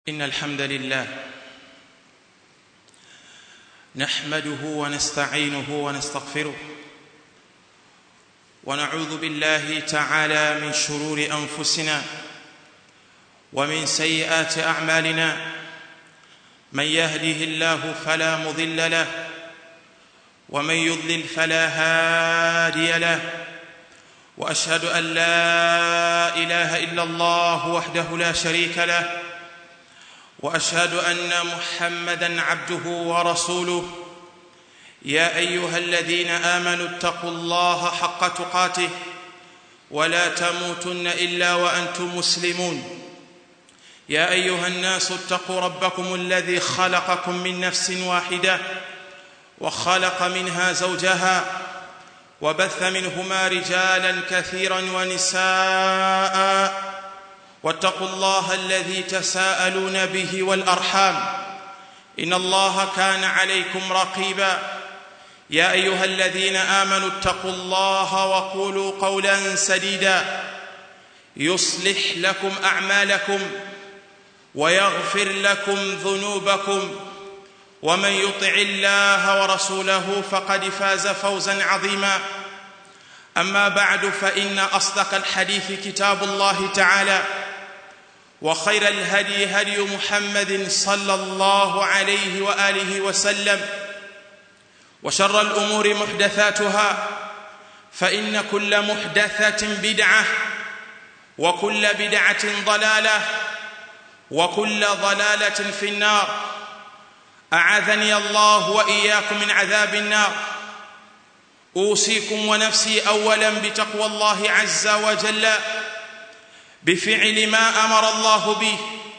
ان الحمد لله نحمده ونستعينه ونستغفره ونعوذ بالله تعالى من شرور انفسنا ومن سيئات اعمالنا من يهده الله فلا مضل له ومن يضلل فلا هادي له واشهد ان لا اله الا الله وحده لا شريك له واشهد ان محمدا عبده ورسوله يا ايها الذين امنوا اتقوا الله حق تقاته ولا تموتن الا وانتم مسلمون يا ايها الناس اتقوا ربكم الذي خلقكم من نفس واحده وخلق منها زوجها وبث منهما رجالا كثيرا ونساء واتقوا الله الذي تساءلون به والارحام ان الله كان عليكم رقيبا يا ايها الذين امنوا اتقوا الله وقولوا قولا سديدا يصلح لكم اعمالكم ويغفر لكم ذنوبكم ومن يطع الله ورسوله فقد فاز فوزا عظيما اما بعد فان اصدق الحديث كتاب الله تعالى وخير الهدي هدي محمد صلى الله عليه واله وسلم وشر الامور محدثاتها فان كل محدثه بدعه وكل بدعه ضلاله وكل ضلاله في النار اعاذني الله واياكم من عذاب النار اوصيكم ونفسي اولا بتقوى الله عز وجل بفعل ما امر الله به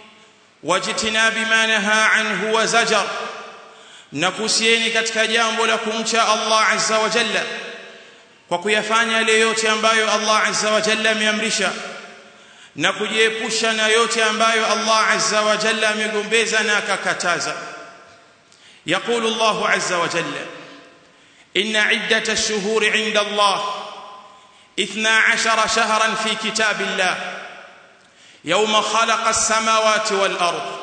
واجتناب ما نهى عنه وزجر nakusieni katika jambo la kumcha Allah azza wa jalla kwa kuyafanya yale yote ambayo Allah azza wa jalla ameamrisha na kujiepusha na yote ambayo Allah azza wa jalla amegombeza na akakataza يقول الله عز وجل إن عدة الشهور عند الله إثنا عشر شهرا في كتاب الله يوم خلق السماوات والأرض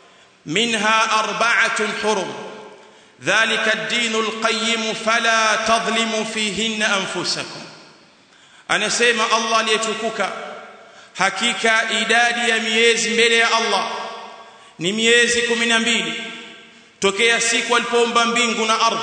منها أربعة حرم ذلك الدين القيم فلا تظلموا فيهن أنفسكم أنا سيما الله ليتكوك hakika idadi ya miezi mbele ya Allah ni miezi 12 tokea siku alipoumba mbingu na ardhi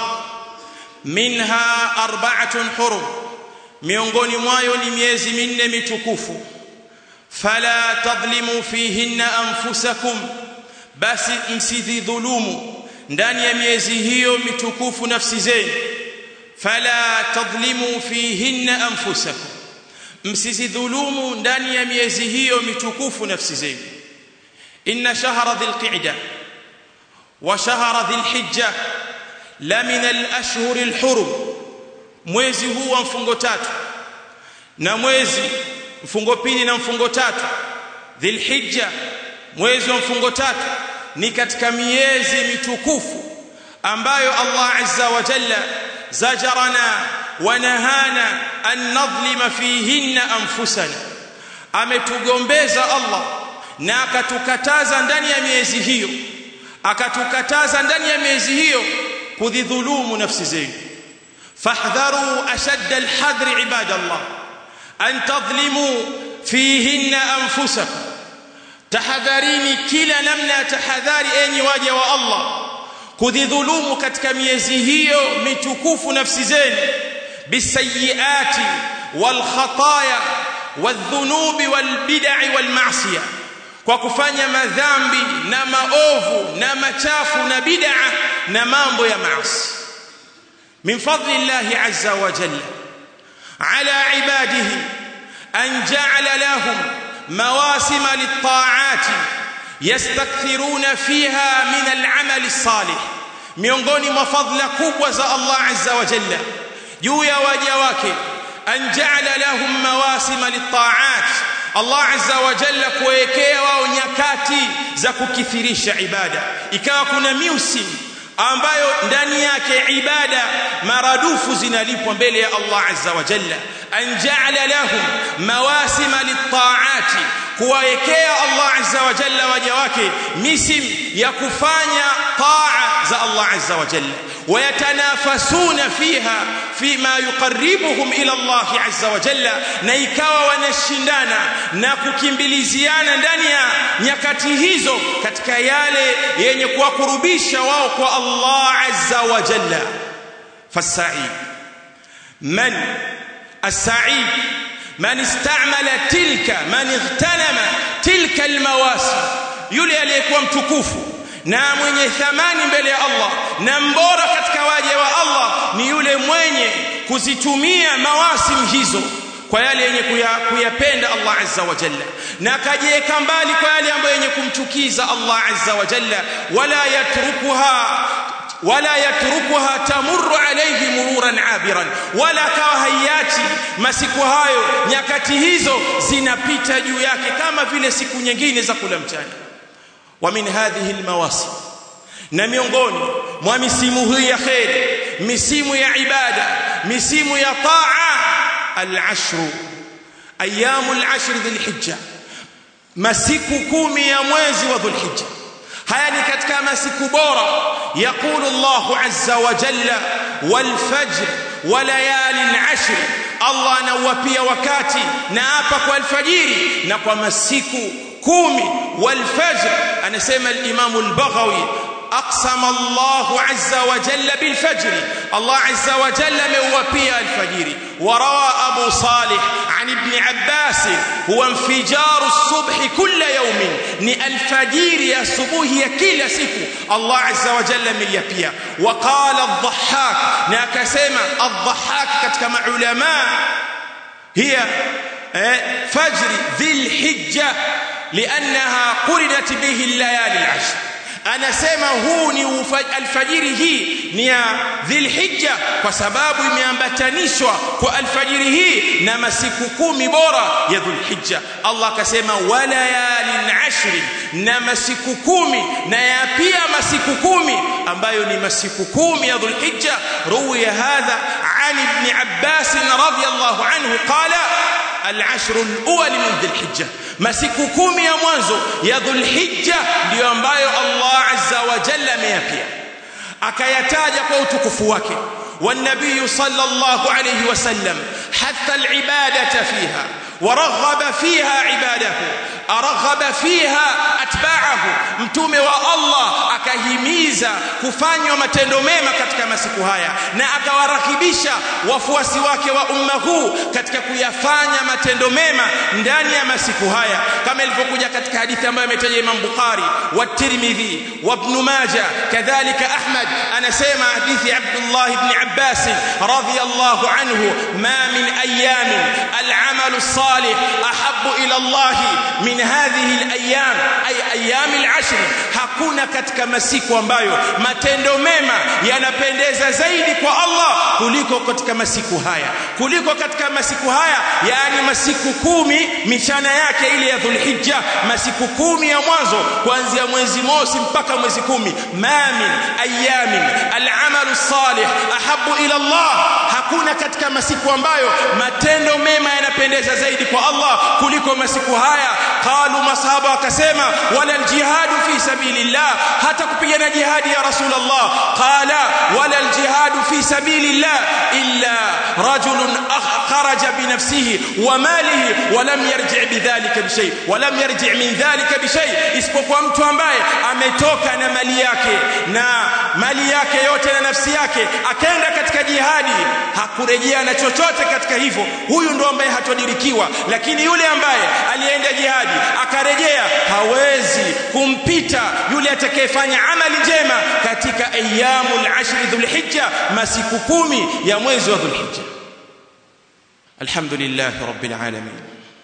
minha arba'atun hurum miongoni mwayo ni miezi minne mitukufu fala tadhlimu fihinna anfusakum basi msidhulumu ndani ya miezi hiyo mitukufu nafsi zenu fala tadhlimu fihinna anfusakum msidhulumu ndani ya miezi hiyo mitukufu nafsi zenu inna shahra dhilqa'da wa shahra dhilhijja la min al-ashhur al-hurum mwezi huu wa mfungo tatu na mwezi mfungo pili na mfungo tatu dhilhijja mwezi wa mfungo tatu ni katika miezi mitukufu ambayo Allah azza wa jalla zajarana wa nahana an nadhlima fihinna anfusana ametugombeza Allah na akatukataza ndani ya miezi hiyo akatukataza ndani ya miezi hiyo kudhulumu nafsi zenu fahdharu ashadda alhadri ibadallah an tadhlimu fihinna anfusakum tahadharini kila namna ya tahadhari enyi waja wa Allah kudhulumu katika miezi hiyo mitukufu nafsi zenu bisayiati walkhataya wadhunubi walbid'i walmaasiya kwa kufanya madhambi na maovu na machafu na bid'a na mambo ya maasi min fadli llahi azza wa jalla ala ibadihi an ja'ala lahum مواسم للطاعات يستكثرون فيها من العمل الصالح miongoni mwa fadhila kubwa za Allah azza wa jalla juu ya waja wake an ja'ala lahum mawasim lit-ta'at Allah azza wa jalla kuwekea wao nyakati za kukithirisha ibada ikawa kuna musimu ambayo ndani yake ibada maradufu zinalipwa mbele ya Allah azza wa jalla an ja'ala lahum mawasima lit-ta'ati kuwaekea Allah azza wa jalla waja wake misim ya kufanya taa za Allah azza wa jalla wayatanafasuna fiha fima yuqarribuhum ila Allah azza wa jalla na ikawa wanashindana na kukimbiliziana ndani ya nyakati hizo katika yale yenye kuwakurubisha wao kwa Allah azza wa jalla fasaid man as-sa'id man istamala tilka man ightanama tilka almawasim yule aliyekuwa mtukufu na mwenye thamani mbele ya Allah na mbora katika waja wa Allah ni yule mwenye kuzitumia mawasim hizo kwa yale yenye kuyapenda Allah azza wa jalla na akajiweka mbali kwa yale ambayo yenye kumchukiza Allah azza wa jalla wala yatrukuha wala yatrukuha tamurru alayhi mururan abiran wala kawa hayati masiku hayo nyakati hizo zinapita juu yake kama vile siku nyingine za kula mchana wa min hadhihi almawasim na miongoni mwa misimu hii ya khair misimu ya ibada misimu ya taa al-ashr ayamu al-ashr dhulhijja masiku kumi ya mwezi wa dhulhijja haya ni katika masiku bora yaqulu Allahu azza wa jalla wal fajr wa layalin ashr Allah anawapia wakati na hapa kwa alfajiri na kwa masiku kumi wal fajr anasema al-Imam al-Baghawi أقسم الله عز وجل بالفجر الله عز وجل موفي الفجر وروى أبو صالح عن ابن عباس هو انفجار الصبح كل يوم ني الفجر يا صبوه يا كل سكو الله عز وجل من يبيا وقال الضحاك ناكسما الضحاك كما علماء هي فجر ذي الحجة لأنها قرنت به الليالي العشر anasema huu ni alfajiri hii ni ya dhilhijja kwa sababu imeambatanishwa kwa alfajiri hii na masiku kumi bora ya dhulhijja Allah akasema walayalin ashri na masiku kumi na ya pia masiku kumi ambayo ni masiku kumi ya dhulhijja ruwiya hadha an ibn abbas radiyallahu anhu qala العشر الأول من ذي الحجة masiku kumi ya mwanzo ya dhulhijja ndiyo ambayo Allah azza wa jalla ameyapia akayataja kwa utukufu wake والنبي صلى الله عليه وسلم حث العبادة فيها ورغب فيها عباده أرغب فيها أتباعه mtume wa Allah akahimiza kufanywa matendo mema katika masiku haya na akawarakibisha wafuasi wake wa umma huu katika kuyafanya matendo mema ndani ya masiku haya kama ilivyokuja katika hadithi ambayo imetaja Imam Bukhari wa Tirmidhi wa Ibn Majah kadhalika Ahmad anasema hadithi Abdullah ibn Abbas radhiyallahu anhu ma min ayamin al-amal as-salih ahabbu ila Allah min hadhihi al-ayyam ay ayyam al-ashr hakuna katika masiku ambayo matendo mema yanapendeza zaidi kwa Allah kuliko katika masiku haya kuliko katika masiku haya yani masiku kumi michana yake ile ya Dhulhijja masiku kumi ya mwanzo kuanzia mwezi mosi mpaka mwezi kumi ma min ayamin al-amalu salih ahabbu ila Allah hakuna katika masiku ambayo matendo mema yanapendeza zaidi kwa Allah kuliko masiku haya qalu masahaba wakasema wala aljihadu fi sabilillah hata kupigana jihadi ya rasulullah qala wala aljihadu fi sabilillah illa rajulun kharaja binafsihi wa malihi wa lam yarji' bidhalika bishay wa lam yarji' min dhalika bishay isipokuwa mtu ambaye ametoka na mali yake na mali yake yote na nafsi yake akaenda katika jihadi hakurejea na chochote katika hivyo huyu ndo ambaye hatodirikiwa lakini yule ambaye alienda jihadi akarejea hawezi kumpita yule atakayefanya amali njema katika ayyamul ashri dhulhijja masiku kumi ya mwezi wa dhulhijja alhamdulillah rabbil alamin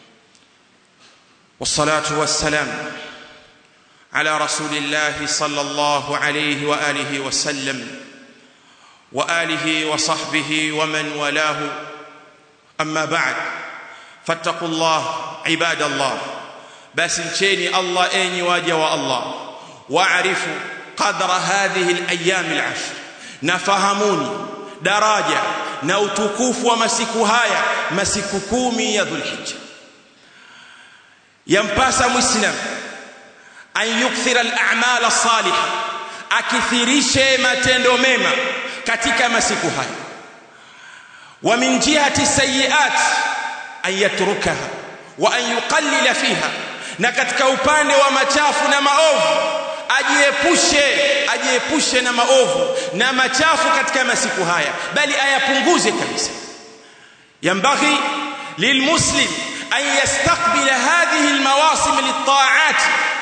والصلاه والسلام على رسول الله صلى الله عليه واله وسلم واله وصحبه ومن والاه اما بعد فاتقوا الله عباد الله بس mcheni Allah enyi waja wa Allah waarifu qadra hadhihi al-ayyam al-ashr nafahamuni daraja na utukufu wa masiku haya masiku kumi ya dhulhijja yampasa muislam an yukthira al-a'mal as-salihah akithirishe matendo mema katika masiku haya wa min jihati sayiat an yatrukaha wa an yuqallila fiha na katika upande wa machafu na maovu ajiepushe ajiepushe na maovu na machafu katika masiku haya bali ayapunguze kabisa yambaghi lilmuslim an yastaqbila hadhihi almawasim litta'at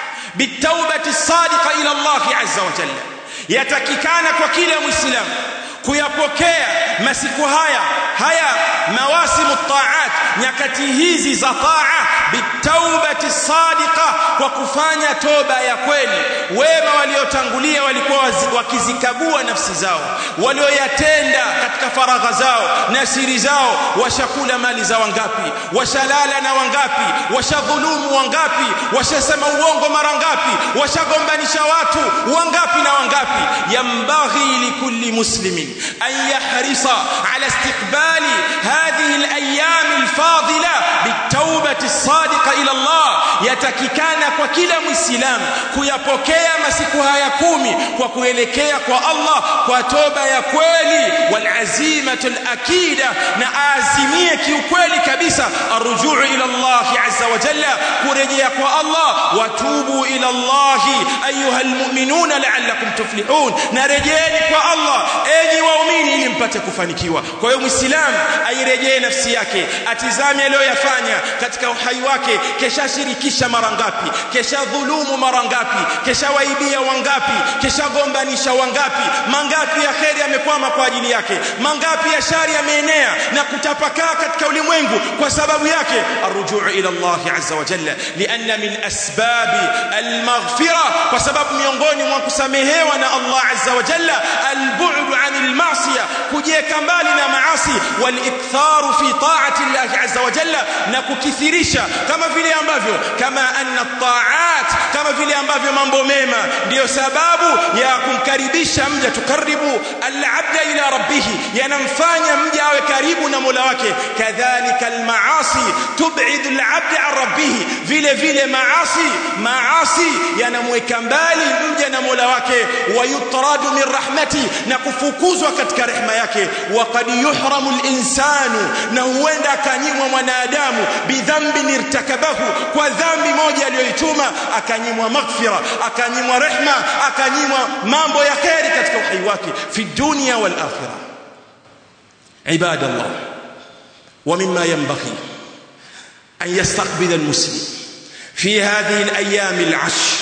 بالتوبه الصادقه الى الله عز وجل yatakikana kwa kila muislamu kuyapokea masiku haya haya mawasimu taat nyakati hizi za taa bitaubati sadiqa kwa kufanya toba ya kweli wema waliotangulia walikuwa wakizikagua nafsi zao walioyatenda katika faragha zao na siri zao washakula mali za wangapi washalala na wangapi washadhulumu wangapi washasema uongo mara ngapi washagombanisha watu wangapi na wangapi yambaghi likulli muslimin an yahrisa ala istiqbali hadhihi alayam alfadila bitawbati sadiqa ila Allah yatakikana kwa kila muislamu kuyapokea masiku haya kumi kwa kuelekea kwa Allah kwa toba ya kweli walazimatu alakida na azimie kiukweli kabisa arrujuu ila Allah azza wa jalla kurejea kwa Allah watubu ila Allah ayuha almu'minuna la'allakum tuflihun na rejeeni kwa Allah enyi waumini ili mpate kufanikiwa kwa hiyo muislamu airejee nafsi yake atizame aliyoyafanya katika uhai wake kesha shirikisha mara ngapi kesha dhulumu mara ngapi kesha waibia wangapi kesha gombanisha wangapi mangapi ya kheri yamekwama kwa ajili yake mangapi ya shari yameenea na kutapakaa katika ulimwengu kwa sababu yake arrujuu ila Allah azza wa jalla lianna min asbabi almaghfira kwa sababu miongoni mwa kusamehewa na Allah azza wa jalla albu'd anil ma'siyah kujieka mbali na maasi waliktharu fi ta'ati Allah azza wa jalla na kukithirisha kama vile ambavyo kama anna ta'at kama vile ambavyo mambo mema ndiyo sababu ya kumkaribisha mja tukaribu al-abda ila rabbih yanamfanya mja awe karibu na Mola wake kadhalika al-maasi tub'id al-abda an rabbih vile vile maasi maasi yanamweka mbali mja na Mola wake wayutradu min rahmati na kufukuzwa katika rehema yake waqad yuhramu al-insanu na huenda akanyimwa mwanadamu bidhambin irtakabahu kwa dhambi moja aliyoituma akanyimwa maghfira akanyimwa rehma akanyimwa mambo ya kheri katika uhai wake fi dunya wal akhirah ibadallah ومما ينبغي أن يستقبل المسلم في هذه الأيام العشر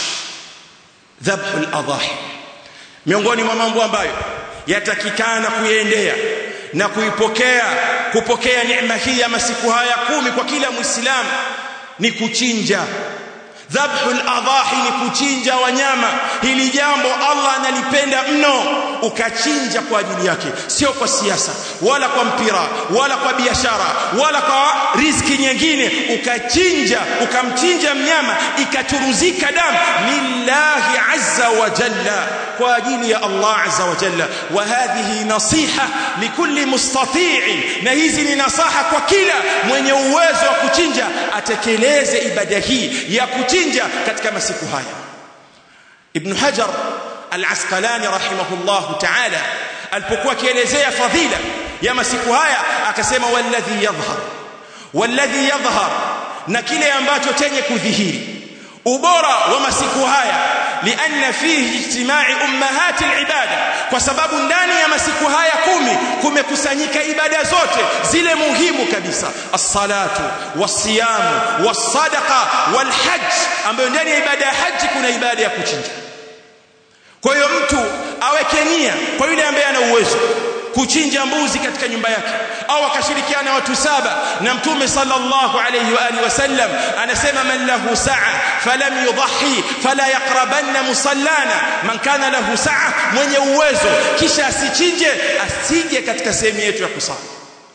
ذبح الأضاحي miongoni mwa mambo ambayo yatakikana kuiendea na kuipokea kupokea neema hii ya masiku haya kumi kwa kila muislamu ni kuchinja dhabhul adahi ni kuchinja wanyama hili jambo Allah analipenda mno ukachinja kwa ajili yake sio kwa siasa wala kwa mpira wala kwa biashara wala kwa riziki nyingine ukachinja ukamchinja mnyama ikaturuzika damu lillahi azza wa jalla kwa ajili ya Allah azza wa jalla wa hadhihi nasiha likulli mustati'in na hizi ni nasaha kwa kila mwenye uwezo wa kuchinja atekeleze ibada hii ya kuchinja katika masiku haya ibn hajar al-asqalani rahimahullah ta'ala alipokuwa akielezea fadhila ya masiku haya akasema walladhi yadhhar walladhi yadhhar na kile ambacho chenye kudhihiri ubora wa masiku haya لأن فيه اجتماع أمهات العبادة kwa sababu ndani ya masiku haya kumi kumekusanyika ibada zote zile muhimu kabisa as-salatu was-siyamu was-sadaqa wal-hajj ambayo ndani ya ibada ya haji kuna ibada ya kuchinja kwa hiyo mtu aweke nia kwa yule ambaye ana uwezo kuchinja mbuzi katika nyumba yake au akashirikiana watu saba na mtume sallallahu alayhi wa alihi wasallam anasema man lahu sa'a falam yudhi fala yaqrabanna musallana man kana lahu sa'a mwenye uwezo kisha asichinje asije katika sehemu yetu ya kusali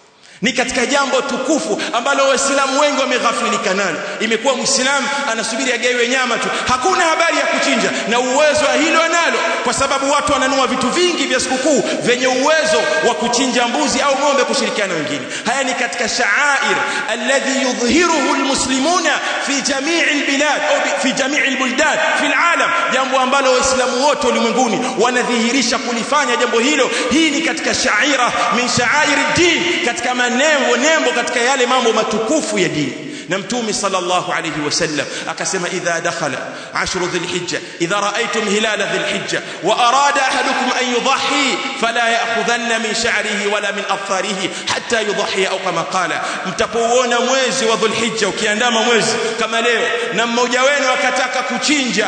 ni katika jambo tukufu ambalo waislamu wengi wameghafilika nalo imekuwa muislamu anasubiri agaiwe nyama tu hakuna habari ya kuchinja na uwezo wa hilo analo kwa sababu watu wananunua vitu vingi vya sikukuu vyenye uwezo wa kuchinja mbuzi au ng'ombe kushirikiana wengine haya ni katika sha'air alladhi yudhhiruhu almuslimuna fi jami'i albilad au fi jami'i albuldan fi alalam jambo ambalo waislamu wote ulimwenguni wanadhihirisha kulifanya jambo hilo hii ni katika sha'ira min sha'air ad-din katika manembo nembo katika yale mambo matukufu ya dini na mtume sallallahu alayhi wasallam akasema idha dakhala ashru dhilhijja idha raaytum hilala dhilhijja wa arada ahadukum an yudhi fala ya'khudhanna min sha'rihi wala min afarihi hatta yudhi au kama qala mtapouona mwezi wa dhulhijja ukiandama mwezi kama leo na mmoja wenu akataka kuchinja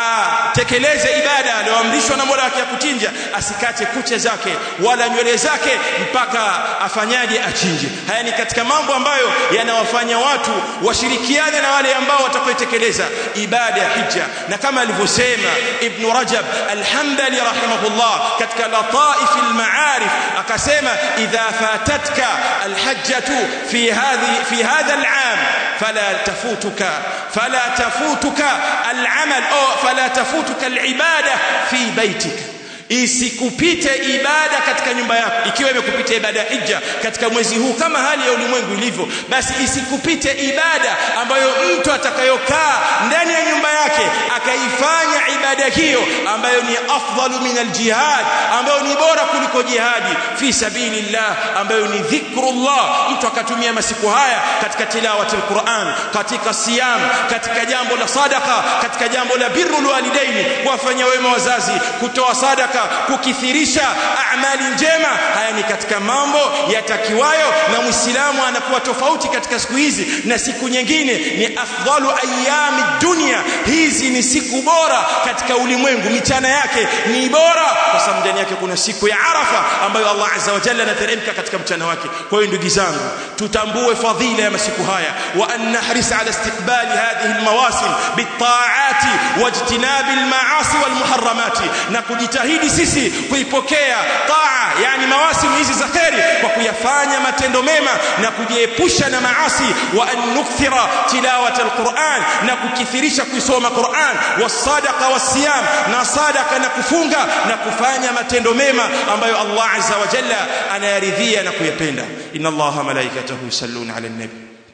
tekeleze ibada aliyoamrishwa na Mola wake ya kuchinja asikate kucha zake wala nywele zake mpaka afanyaje achinje haya ni katika mambo ambayo yanawafanya watu washirikiane na wale ambao watakaotekeleza ibada ya hija na kama alivyosema ibn Rajab al-Hanbali rahimahullah katika lataif al-ma'arif akasema idha fatatka al-hajjatu fi hadhi fi hadha al-'am fala tafutuka fala tafutuka al-'amal au fala tafutuka al-ibada fi baitika isikupite ibada katika nyumba yako ikiwa imekupita ibada ya hija katika mwezi huu kama hali ya ulimwengu ilivyo basi isikupite ibada ambayo mtu atakayokaa ndani ya nyumba yake akaifanya ibada hiyo ambayo ni afdalu min aljihad ambayo ni bora kuliko jihadi fi sabilillah ambayo ni dhikrullah mtu akatumia masiku haya katika tilawati alquran katika siyam katika jambo la sadaka katika jambo la birrul walidaini kuwafanyia wema wazazi kutoa sadaka kukithirisha amali njema haya ni katika mambo yatakiwayo na muislamu anakuwa tofauti katika siku hizi na siku nyingine ni afdalu ayami dunia hizi ni siku bora katika ulimwengu michana yake ni bora kwa sababu ndani yake kuna siku ya arafa ambayo Allah azza wa jalla anateremka katika mchana wake kwa hiyo ndugu zangu tutambue fadhila ya masiku haya wa an nahris ala istiqbali hadhihi almawasim bitaati wajtinabi almaasi walmuharramati na kujitahidi sisi kuipokea taa yani mawasimu hizi za kheri kwa kuyafanya matendo mema na kujiepusha na maasi wa an nukthira tilawata alquran na kukithirisha kuisoma Qur'an wasadaqa wasiyam na sadaka na kufunga na kufanya matendo mema ambayo Allah azza wa jalla anayaridhia na kuyapenda inna allaha malaikatahu yusalluna ala nabi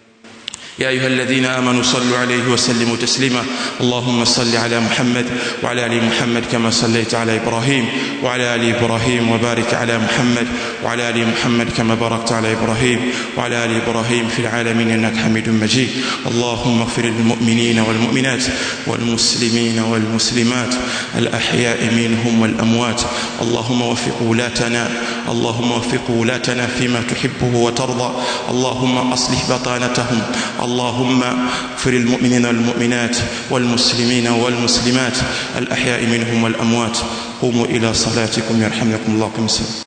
يا أيها الذين آمنوا صلوا عليه وسلموا تسليما اللهم صل على محمد وعلى آل محمد كما صليت على إبراهيم وعلى آل إبراهيم وبارك على محمد وعلى آل محمد كما باركت على إبراهيم وعلى آل إبراهيم في العالمين إنك حميد مجيد اللهم اغفر للمؤمنين والمؤمنات والمسلمين والمسلمات الأحياء منهم والأموات اللهم وفق ولاتنا اللهم وفق ولاتنا فيما تحبه وترضى اللهم أصلح بطانتهم اللهم اغفر المؤمنين والمؤمنات والمسلمين والمسلمات الأحياء منهم والأموات قوموا إلى صلاتكم يرحمكم الله